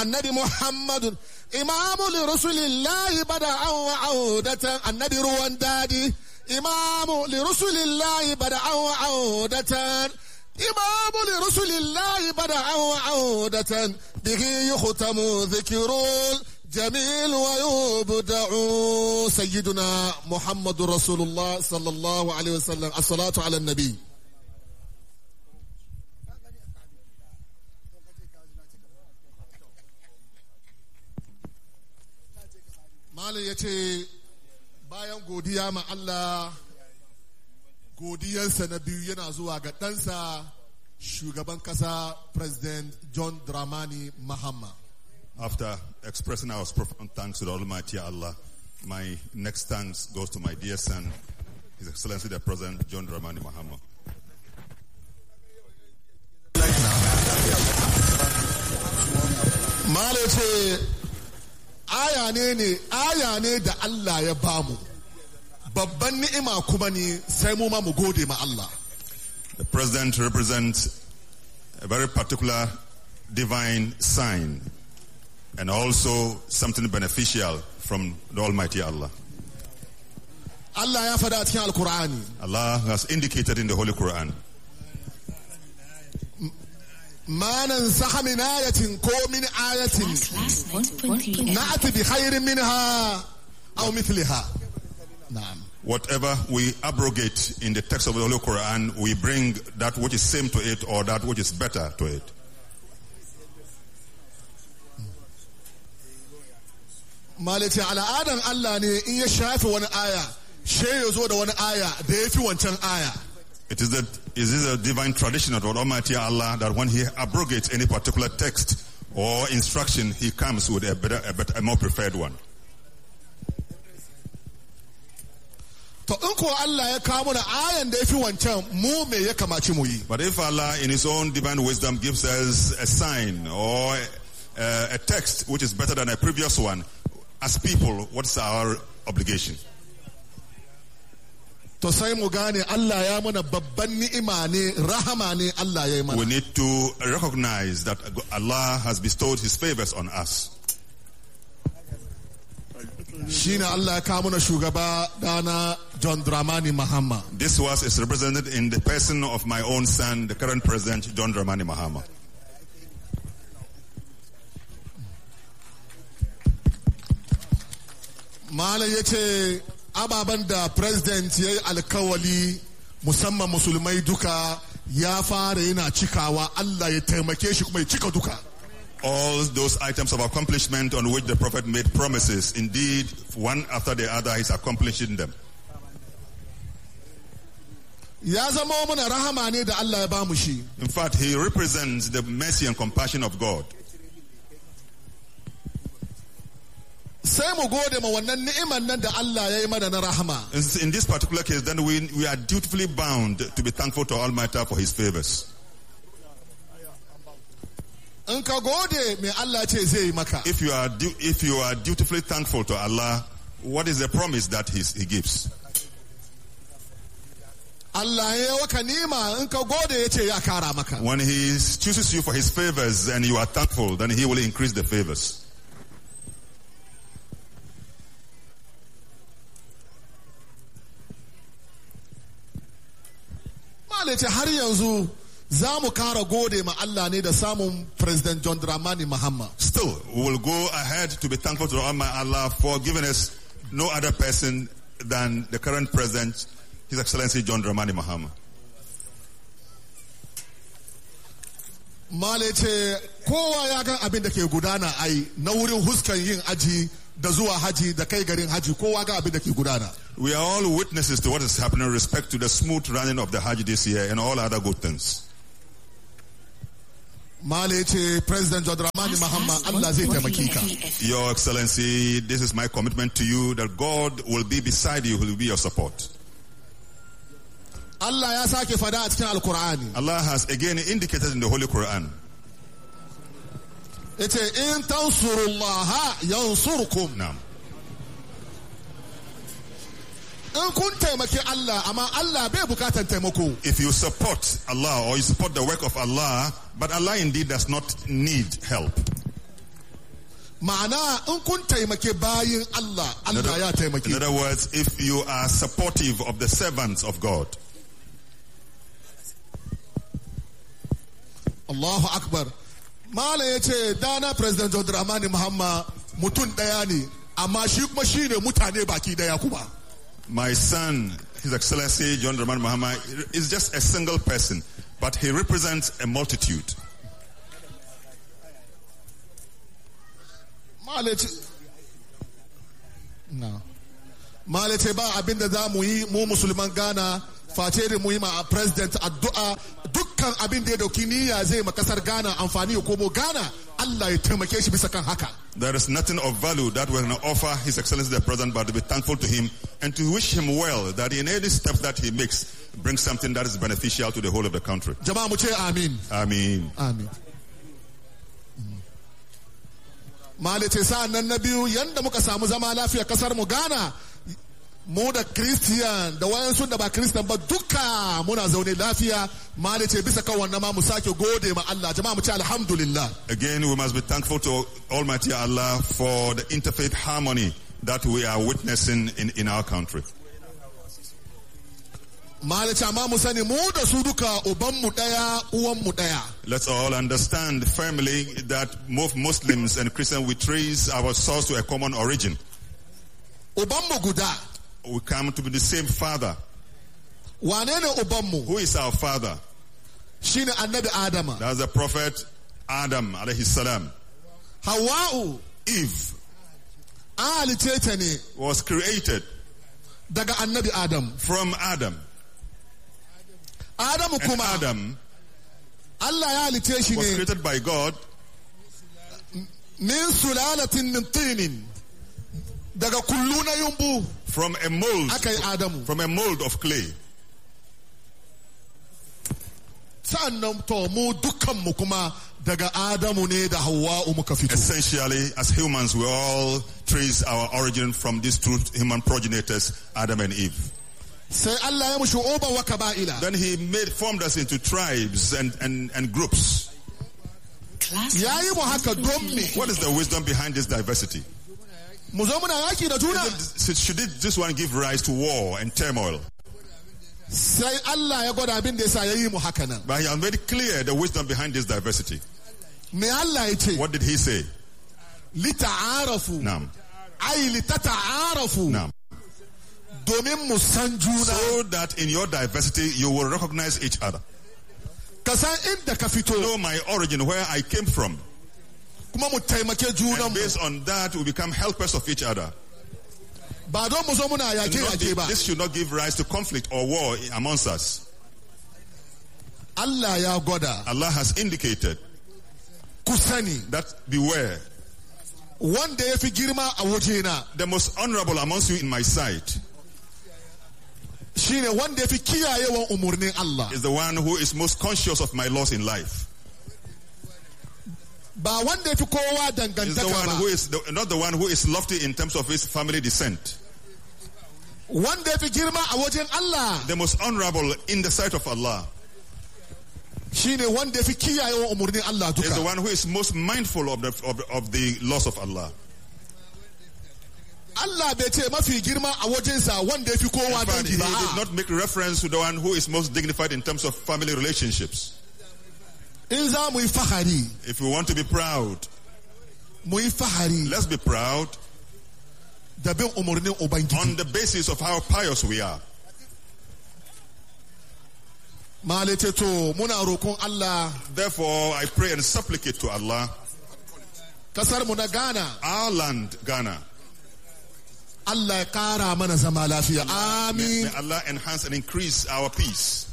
annabi muhammadun imamu li rasulillahi bada'an wa audatan annabi ruwan dadi imamu li rasulillahi bada'an wa audatan imamu li rasulillahi bada'an wa audatan bihi yukhtamu dhikrul جميل ويبدع سيدنا محمد رسول الله صلى الله عليه وسلم الصلاة على النبي Malam ya ce bayan godiya ma Allah godiyansa na biyu yana zuwa ga ɗansa shugaban ƙasa President John Dramani Mahama. After expressing our profound thanks to the Almighty Allah, my next thanks goes to my dear son, His Excellency the President John Dramani Mahama. Malam ce aya ne ne aya ne da Allah ya bamu babban ni'ima kuma ne sai mu ma mu gode ma Allah. The President represents a very particular divine sign and also something beneficial from the Almighty Allah. Allah ya faɗa a cikin Alkur'ani. Allah has indicated in the Holy Quran. Manan saha min ayatin ko min ayatin na'ati bi khairin minha aw mithliha. Na'am. Whatever we abrogate in the text of the Holy Quran, we bring that which is same to it or that which is better to it. Malice al'adan Allah ne in ya shafe wani aya, she ya zo da wani aya da ya fi wancan aya. It is that is this a divine tradition of Almighty Allah that when He abrogates any particular text or instruction, He comes with a better, a better, a more preferred one. To in ko Allah ya kawo mana ayan da ya fi wancan mu me ya kamaci mu yi. But if Allah, in His own divine wisdom, gives us a sign or a, a text which is better than a previous one, as people, what's our obligation? To sai mu gane Allah ya mana babban ni'ima ne, rahama ne Allah ya yi We mana. need to recognize that Allah has bestowed His favors on us. Shi ne Allah ya kawo mana shugaba dana John Dramani Mahama. This was is represented in the person of my own son, the current president, John Dramani Mahama. Malam ya ce ababen da president ya yi alkawali musamman musulmai duka ya fara yana cikawa Allah ya taimake shi kuma ya cika duka. All those items of accomplishment on which the prophet made promises, indeed, one after the other, he's accomplishing them. Ya zama mana rahama ne da Allah ya bamu shi. In fact, he represents the mercy and compassion of God. Sai mu gode ma wannan ni'iman nan da Allah ya yi mana na rahama. In this particular case, then we, we are dutifully bound to be thankful to Almighty for his favors. In ka gode me Allah ce zai yi maka. If you are, du- if you are dutifully thankful to Allah, what is the promise that he's, he gives? Allah ya yi waka nima in ka gode ya ce ya kara maka. When he chooses you for his favors and you are thankful, then he will increase the favors. Malai ce har yanzu za mu kara gode ma Allah ne da samun President John Dramani Mahama. Still, we will go ahead to be thankful to Almighty Allah for giving us no other person than the current president, His Excellency John Dramani Mahama. Malai ce kowa ya gan abin da ke gudana ai na wurin huskan yin aji da zuwa haji da kai garin haji kowa ga abin da ke gudana. We are all witnesses to what is happening in respect to the smooth running of the Hajj this year and all other good things. Malai ce President John Dramani Mahama Allah zai taimake ka. Your Excellency, this is my commitment to you that God will be beside you, He will be your support. Allah ya sake fada a cikin Alkur'ani. Allah has again indicated in the Holy Quran Ya ce in tansurullaha yansurkum. now. In kun taimaki Allah amma Allah bai bukatan taimako. If you support Allah or you support the work of Allah, but Allah indeed does not need help. ma'ana in kun taimake bayin Allah Allah ya In taimake other words, if you are supportive of the servants of God, Allahu Akbar Malam ya ce dana President John Dramani Muhammad mutum ɗaya ne amma shi kuma shi ne mutane baki ɗaya kuma my son, His Excellency John Rahman Mahama, is just a single person, but he represents a multitude. Malam ya ce na Malam ya ce ba abin da za mu yi mu musulman Ghana face da mu yi ma president addu'a dukkan abin da ya dauki niyya zai ma kasar Ghana amfani ya komo Ghana Allah ya taimake shi bisa kan haka There is nothing of value that we can offer His Excellency the President, but to be thankful to him and to wish him well that in any step that he makes brings something that is beneficial to the whole of the country. jama'a mu ce amin I mean, Amin. Malice sa'an nan na biyu yanda muka samu zama lafiya kasar mu Ghana mu da Christian da wayansu da ba Christian ba duka muna zaune lafiya Malice bisa kan wannan ma mu sake gode ma Allah jama'a mu ce alhamdulillah again, we must be thankful to Almighty Allah for the interfaith harmony that we are witnessing in, in our country. Malice amma mu sani mu da su duka uban mu daya uwan mu daya Let's all understand firmly that both Muslims and Christians, we trace our source to a common origin. uban mu guda We come to be the same father. wane ne uban mu Who is our father? shine annabi Adama That's the prophet Adam alayhi salam. Hawwa'u Eve an halice ta ne was created daga annabi Adam from Adam. Adamu And kuma Adam Allah ya halice shi was ne created by God min sulalatin min tinin daga kullu na yumbu from a mold, aka yi Adamu from a mold of clay. sa'annan to mu dukkanmu kuma daga Adamu ne da Hawwa'u muka fito Essentially, as humans, we all trace our origin from these two human progenitors, Adam and Eve. sai Allah ya mushi uba wa kaba'ila Then he made formed us into tribes and, and, and groups. ya yi mu haka don me What is the wisdom behind this diversity? mu zo muna yaki da juna Is it- Should it, this one give rise to war and turmoil? sai Allah ya gwada abin da yasa ya yi mu haka nan But he has made clear the wisdom behind this diversity. me Allah ya ce What did he say? lita'arafu Now, ai litata'arafu now, domin mu san juna so that in your diversity you will recognize each other. ka san inda ka fito Know my origin, where I came from. kuma mu taimake And junanmu based on that, we become helpers of each other. ba don mu zo muna Not yake-yake give- ba this should not give rise to conflict or war amongst us. Allah ya gwada Allah has indicated ku sani that beware, wanda ya fi girma a wajena the most honorable amongst you in my sight shine wanda ya fi kiyayewan umarnin Allah is the one who is most conscious of my laws in life. ba wanda ya fi kowa Is the dangantaka one ba who is the, not the one who is lofty in terms of his family descent. wanda ya fi girma a wajen Allah The most honorable in the sight of Allah shine wanda ya fi kiyayewan umarnin Allah is the duka one who is most mindful of the of, the- of the laws of Allah. Allah bai ce mafi girma a wajensa wanda ya fi kowa In fact, he dangi ba did a'a. not make reference to the one who is most dignified in terms of family relationships. in za mu yi fahari If we want to be proud, mu yi fahari let's be proud da bin umarnin Ubangiji on the basis of how pious we are. Malete to muna roƙon Allah Therefore, I pray and supplicate to Allah, kasar mu na Ghana our land, Ghana. Allah ya kara mana zama lafiya May, amin may Allah enhance and increase our peace.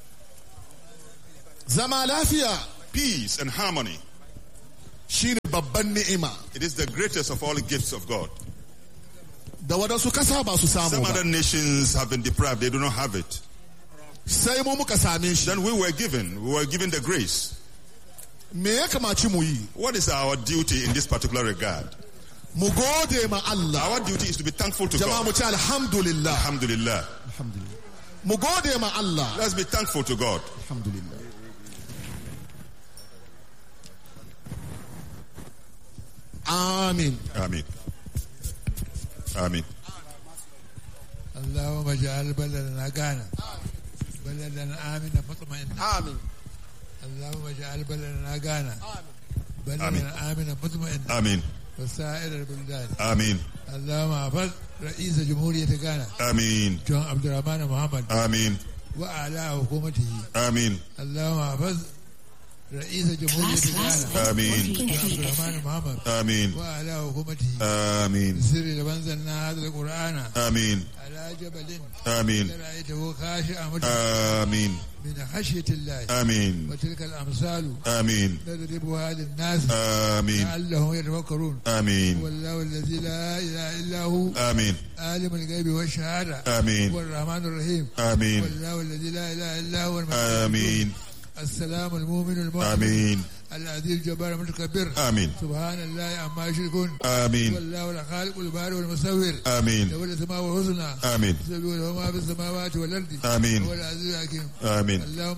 zama lafiya Peace and harmony. shine babban ni'ima It is the greatest of all gifts of God. da waɗansu kasa ba su samu Some ba other nations have been deprived, they do not have it. sai mu muka same shi Then we were given, we were given the grace. me ya kamaci mu yi What is our duty in this particular regard? mu gode ma Allah Our duty is to be thankful to jama'a God. mu ce alhamdulillah Alhamdulillah. mu gode ma Allah Let's be thankful to God. alhamdulillah amin Amin. Amin. اللهم اجعل بلدنا غانا بلدا امنا مطمئنا amin اللهم اجعل بلدنا غانا بلدا آمين. امنا مطمئنا Amin. وسائر البلدان Amin. اللهم احفظ رئيس جمهورية غانا Amin. جون عبد الرحمن محمد Amin. واعلى حكومته Amin. اللهم احفظ رئيس جمهورية غانا Amin. جون عبد الرحمن محمد Amin. واعلى حكومته Amin. سر لمنزلنا هذا القران Amin. على جبل Amin. رأيته خاشعا متفرعا Amin. من خشية الله Amin. وتلك الأمثال Amin. نضربها للناس Amin. لعلهم يتفكرون هو Amin. الله الذي لا إله إلا هو Amin. عالم الغيب والشهادة Amin. هو الرحمن الرحيم هو Amin. الله الذي لا إله إلا هو الملك Amin. السلام المؤمن المؤمن Amin. العزيز الجبار المتكبر Amin. سبحان الله عما يشركون هو Amin. الله الخالق البارئ والمصور Amin. له الأسماء الحسنى Amin. يسبح له ما في السماوات والأرض Amin. هو العزيز الحكيم Amin. اللهم